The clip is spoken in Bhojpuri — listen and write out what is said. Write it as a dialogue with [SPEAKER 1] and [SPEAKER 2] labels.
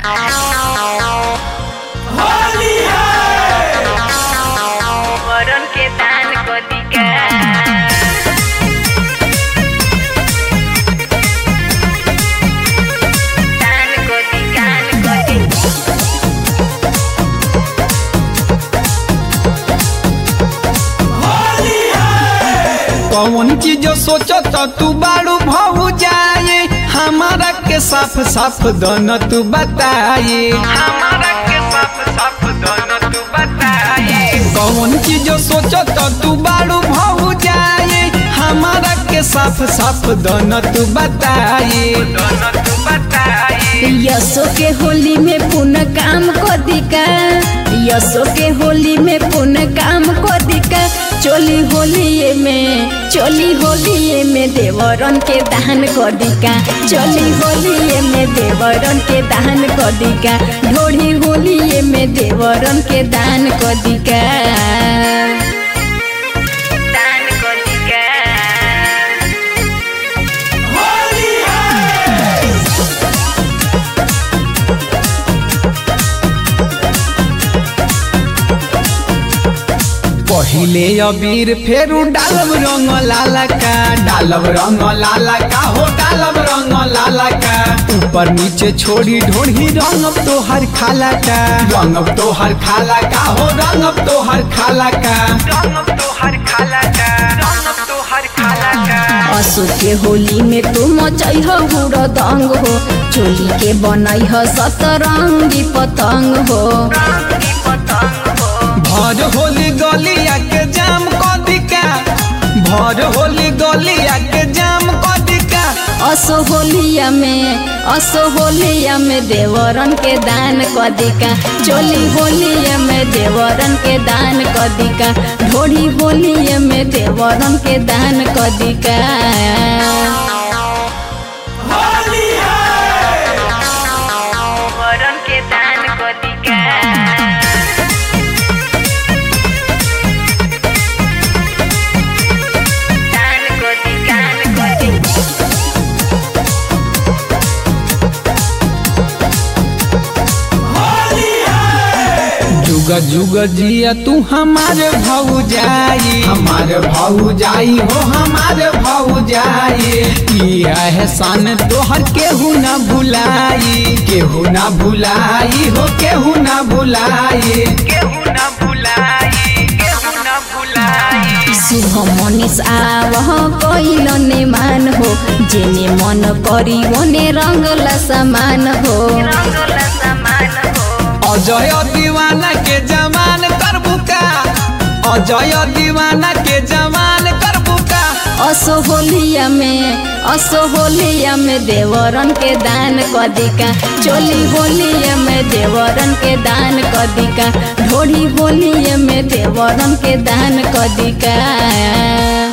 [SPEAKER 1] वरण के दान कदिका दान कदी दान कदी
[SPEAKER 2] कौन चीज सोचत तू बाड़ू भऊ जाए हमारा के साफ साफ दन तू बताए हमारा के साफ साफ दन तू बताए कौन चीज सोचत तू बाड़ू भऊ जाए हमारा के साफ साफ दन तू बताए दन तू बताए
[SPEAKER 3] यसो के होली में पुनः काम को दिका यसो के होली में पुनः काम को दिका चोली होली में चोली होली में देवरन के दान को दिका चोली होली में देवरन के दान को दिका ढोड़ी होली में देवरन के दान को दिका
[SPEAKER 1] दान कदिका
[SPEAKER 2] पहिले अबीर फेरू डालब रंग लाला का डालब रंग लाला का हो डालब रंग लाला का ऊपर नीचे छोड़ी ढोढ़ी रंगब तो हर खाला का रंगब तो हर खाला का हो रंगब तो हर खाला का रंगब तो हर खाला का रंगब तो हर खाला का
[SPEAKER 3] असो के होली में तू मचई हो हुड़ दंग हो चोली के बनई हो सतरंगी पतंग हो
[SPEAKER 2] भर होली गलिया के जाम कदिका भर होली गलिया के जाम कदिका
[SPEAKER 3] असो होलिया में असो होलिया में देवरन के दान कदिका चोली होलिया में देवरन के दान कदिका ढोड़ी होलिया में देवरन के दान कदिका
[SPEAKER 1] वरण के दान कदिका दान कदी दान कदी
[SPEAKER 2] जुग जुग जिया तू हमारे भाऊ जाई हमारे भाऊ जाई हो हमारे भाऊ जाई किया एहसान तोहर केहू ना भुलाई केहू ना भुलाई हो केहू ना भुलाई केहू ना भुलाई केहू ना भुलाई
[SPEAKER 3] शुभ मनीष आवह कैल ने मान हो जेने मन करी ओने रंगला समान हो
[SPEAKER 1] रंगला समान हो
[SPEAKER 2] अजय दीवाना के जमान करबू का अजय दीवाना के जमान करबू का
[SPEAKER 3] असो होलिया में असो होलिया में देवरन के दान कदिका चोली होलिया में देवरन के दान कदिका ढोड़ी होलिया में देवरन के दान कदिका